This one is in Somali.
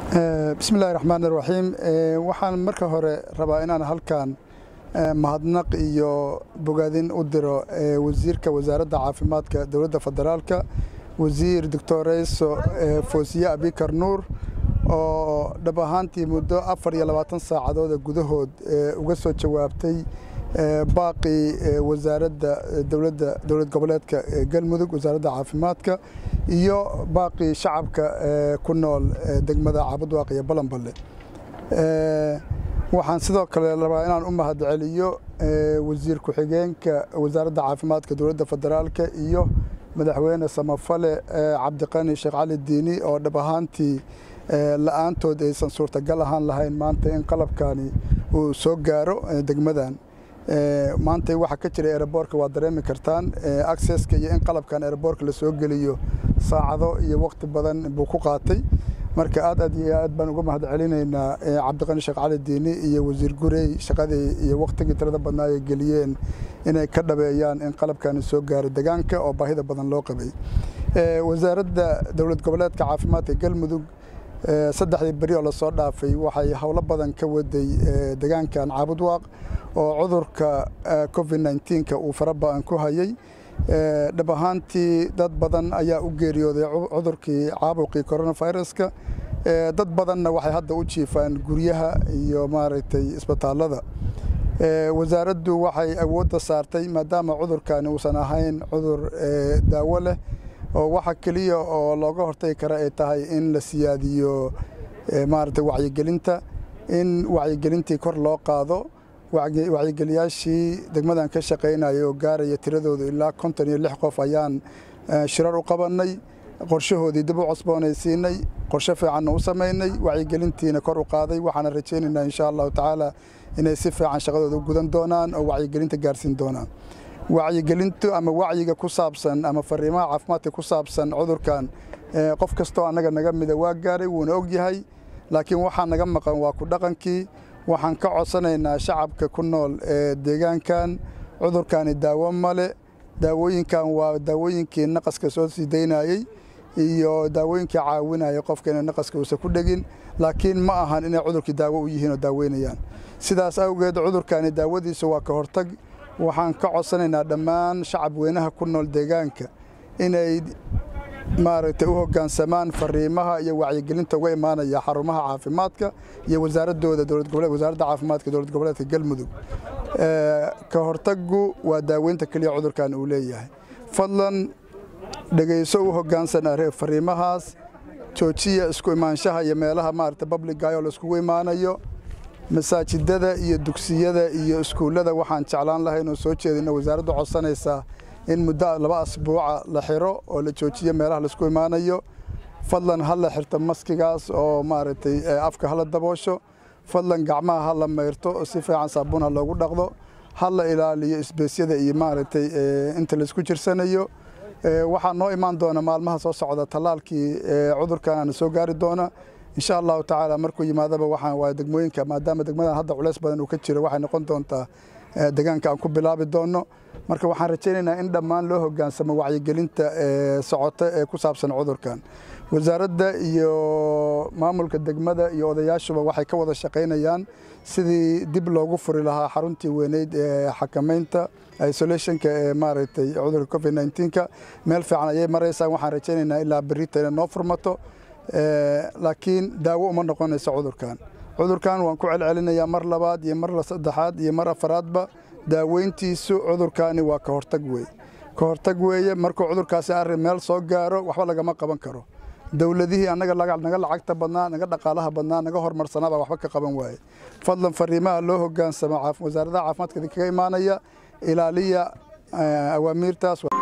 bismi illahi raxmaan iraxiim waxaan marka hore rabaa inaan halkan mahadnaq iyo bogaadin u diro wasiirka wasaaradda caafimaadka dowladda federaalka wasiir doctoreyso foosiye abikar nuur oo dhab ahaantii muddo afar iyo labaatan saacadooda gudahood uga soo jawaabtay baaqii wasaaradda dowladda dowlad goboleedka galmudug wasaaradda caafimaadka iyo baaqii shacabka ku nool degmada caabudwaaq iyo balanballe waxaan sidoo kale rabaa inaan u mahad celiyo wasiir ku-xigeenka wasaaradda caafimaadka dowladda federaalka iyo madaxweyne samafale cabdiqani sheekh cali diini oo dhab ahaantii la-aantood aysan suurtagal ahaan lahayn maanta in qalabkani uu soo gaaro degmadan maanta waxa ka jira eeraboorka waa dareemi kartaan acceska iyo in qalabkan eeraboorka la soo geliyo saacado iyo waqti badan buu ku qaatay marka aad aad iyo aad baan uga mahad celinaynaa cabdiqani sheekh cali diini iyo wasiir gurey shaqadii iyo waqtigii tirada badnaa ay geliyeen inay ka dhabeeyaan in qalabkani soo gaaro degaanka oo baahida badan loo qabay wasaaradda dowlad goboleedka caafimaadka galmudug saddexdii beri oo lasoo dhaafay waxay howlo badan ka waday degaankan caabudwaaq oo cudurka covid nneteen-ka uu fara ba-an ku hayay dhab ahaantii dad badan ayaa u geeriyooday cudurkii caabuqii coronaviruska dad badanna waxay hadda u jiifaan guryaha iyo maaragtay isbitaallada wasaaraddu waxay awoodda saartay maadaama cudurkani uusan ahayn cudur daawo leh oo waxa keliya oo looga hortagi kara ay tahay in la siyaadiyo maaragtay wacyigelinta in wacyigelintii kor loo qaado wacyigeliyaashii degmadan ka shaqaynayay oo gaaraya tiradoodu ilaa konton iyo lix qof ayaan shirar u qabannay qorshahoodii dib u cosboonaysiinay qorshe fiicanna u samaynay wacyigelintiina kor u qaaday waxaana rajaynaynaa insha allahu tacaala inay si fiican shaqadooda u gudan doonaan oo wacyigelinta gaarsiin doonaan wacyigelintu ama wacyiga ku saabsan ama fariimaha caafimaadka ku saabsan cudurkan qof kastoo annaga naga mida waa gaaray wuuna og yahay laakiin waxaa naga maqan waa ku dhaqankii waxaan ka codsanaynaa shacabka ku nool ee deegaankan cudurkani daawo male daawooyinkan waa daawooyinkii naqaska soo sii daynayey iyo daawooyinkii caawinaya qofka inay naqaska uusan ku dhegin laakiin ma ahan inay cudurkii daawo u yihiin oo daaweynayaan sidaas awgeed cudurkani daawadiisa waa ka hortag waxaan ka codsanaynaa dhammaan shacab weynaha ku nool deegaanka inay maaragtay u hoggaansamaan fariimaha iyo wacyigelinta uga imaanaya xarumaha caafimaadka iyo wasaaradooda wasaaradda caafimaadka dowlad goboleedka galmudug ka hortagu waa daaweynta keliya cudurkan uu leeyahay fadlan dhegayso u hoggaansan fariimahaas joojiya isku imaanshaha iyo meelaha maaragtay babligayo laiskugu imaanayo masaajidada iyo dugsiyada iyo iskuullada waxaan jeclaan lahay inuu soo jeedino wasaaraddu codsanaysaa in muddo laba asbuuca la xiro oo la joojiyo meelaha laisku imaanayo fadlan ha la xirto maskigaas oo maaragtay afka hala daboosho fadlan gacmaha ha la mayrto oo si fiican saabuun ha loogu dhaqdo ha la ilaaliyo isbeesyada iyo maaragtay inta laisku jirsanayo waxaa noo imaan doona maalmaha soo socda tallaalkii cudurkanana soo gaari doona insha allahu tacaala markuu yimaadaba waxaan waa degmooyinka maadaama degmadan hadda culays badan uu ka jiro waxay noqon doontaa degaanka aan ku bilaabi doonno marka waxaan rajaynaynaa in dhammaan loo hoggaansamo wacyigelinta socota ee ku saabsan cudurkan wasaaradda iyo maamulka degmada iyo odayaashuba waxay ka wada shaqaynayaan sidii dib loogu furi lahaa xaruntii weyneyd ee xakamaynta isolationka ee maaragtay cudurka covid nneteen-ka meel fiican ayay maraysaan waxaan rajaynaynaa ilaa berita inay noo furmato laakiin daawo uma noqonayso cudurkan cudurkan waan ku celcelinayaa mar labaad iyo mar saddexaad iyo mar afaraadba daaweyntiisu cudurkani waa ka hortag weeye ka hortag weeye markuu cudurkaasi arrin meel soo gaaro waxba lagama qaban karo dowladihii annaga naga lacagta badnaa naga dhaqaalaha badnaa naga horumarsanaabaa waxba ka qaban waaye fadlan fariimaha loo hoggaansamo wasaaradaha caafimaadka idinkaga imaanaya ilaaliya awaamiirtaas